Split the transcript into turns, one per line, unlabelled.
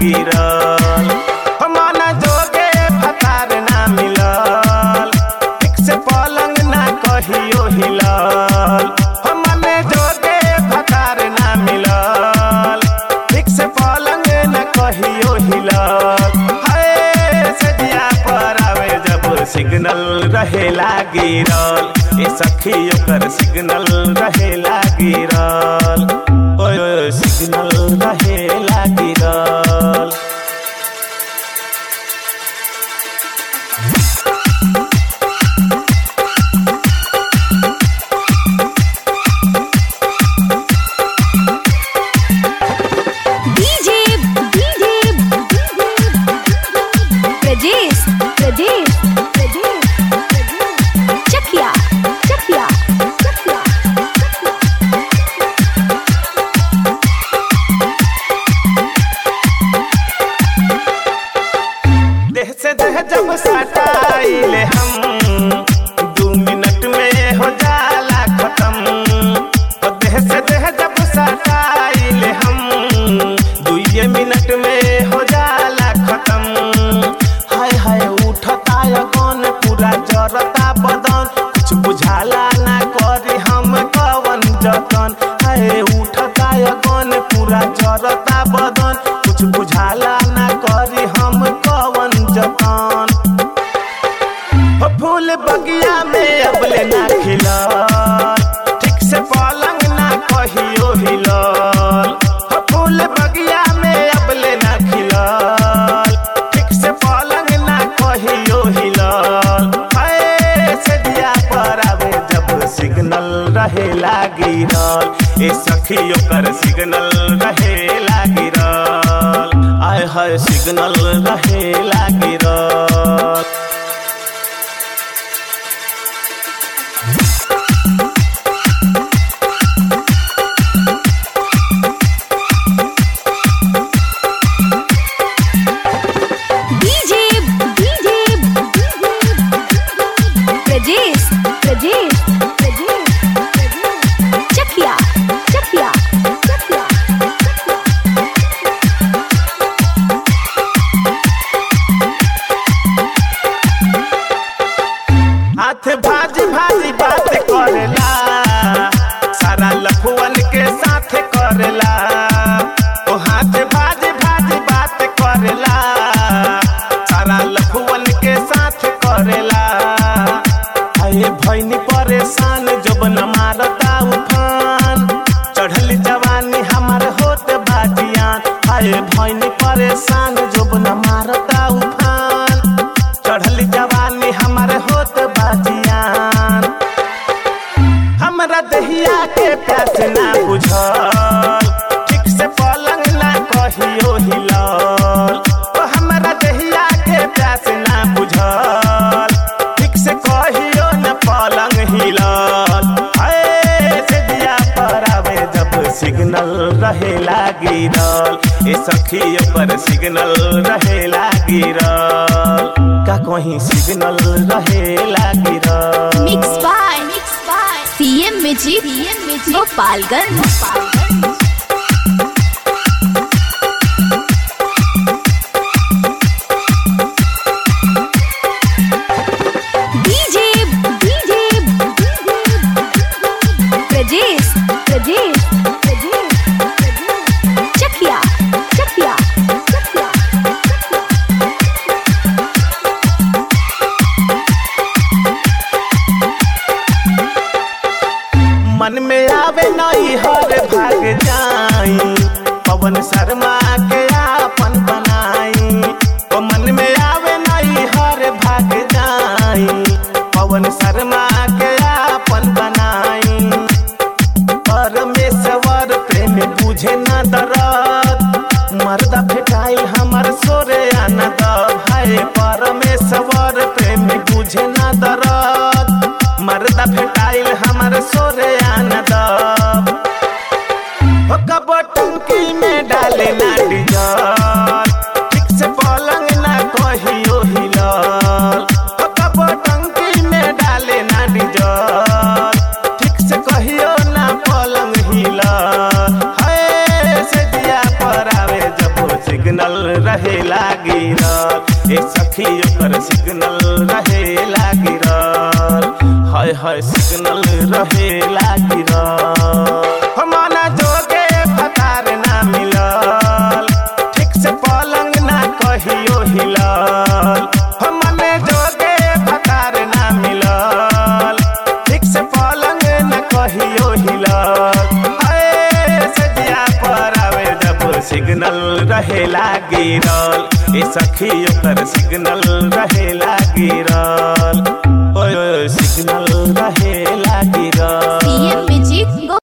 गिरल मन जोगे फतार ना मिलल ठीक से पलंग ना कहियो हिलल मन जोगे फतार ना मिलल ठीक से पलंग ना कहियो हिलल हाय सजिया पर आवे जब सिग्नल रहेला गिरल ए सखी ओकर सिग्नल रहेला गिरल ओए ओए सिग्नल रहेला गिरल
डीजे डीजे प्रजेश प्रजेश प्रजेश चकिया चकिया चकिया
देह से देह जब सटाइले हम दू मिनट में हो जाला खत्म ओ देह से देह जब सटाइले हम दुए मिनट में हो जाला खत्म हाय हाय उठता कौन पूरा जरता बदन कुछ बुझाला ना करी हम कवन जतन हाय उठता कौन पूरा जरता बदन कुछ बुझाला ना करी हम कवन जतन हो फूल बगिया में अबले ना खिलल ठीक से पलंग ना कहियो हिलल हो फूल बगिया में अबले ना खिलल ठीक से पलंग ना कहियो हिलल हाय से दिया पर आवे जब सिग्नल रहे गिरल ए सखी ओकर सिग्नल रहे गिरल आय हाय सिग्नल रहे गिरल
डीजे डीजे प्रजेश प्रजेश प्रजेश चकिया चकिया चकिया
हाथ भाजी भाजी बात करेला सारा लफुअन के साथ करेला ओ हाथ भाजी भाजी बात करेला सारा लफुअन के साथ करेला आए भैनी परेशान जब न मारता उफान चढ़ल जवानी हमार होत बाजियान आए भैनी परेशान जब न मारता उफान चढ़ल जवानी हमार होत बाजियान हमरा दहिया के प्यास ना बुझल ठीक से पलंग ना कहियो हिलल ओ हमरा दहिया के प्यास ना बुझल ठीक से कहियो न पलंग हिलल हाय से दिया पर आवे जब सिग्नल रहे गिरल ए सखी पर सिग्नल रहे गिरल का कहीं सिग्नल रहे गिरल
mix by mix by CM music CM music Gopalganj Gopalganj DJ DJ Prajesh Prajesh Prajesh Chakia Chakia Chakia
मन में आवे नई हर भाग जाई पवन शर्मा के आपन बनाई ओ मन में आवे नई हर भाग जाई पवन शर्मा के आपन बनाई परमेश्वर प्रेम बुझे न दरद मर्दा फेटाई हमर सोरे आना द भाई परमेश्वर प्रेम बुझे न दरद मर्दा फेटाइल हमर सोरे आना द हो कबो टंकी में डाले ना डीजल ठीक से पलंग ना कहियो हिलल हो कबो टंकी में डाले ना डीजल ठीक से कहियो ना पलंग हिलल हाय से दिया पर आवे जब सिग्नल रहे गिरल ए सखी ओकर सिग्नल रहे गिरल हाय हाय सिग्नल रहे गिरल हमारा जोगे फतार ना मिलल ठीक से पलंग ना कहियो हिलल हमने जोगे फतार ना मिलल ठीक से पलंग ना कहियो हिलल अए सजिया पर आवे जब सिग्नल रहे गिरल ए सखी ओकर सिग्नल रहे गिरल ओए ओए सिग्नल रहे गिरल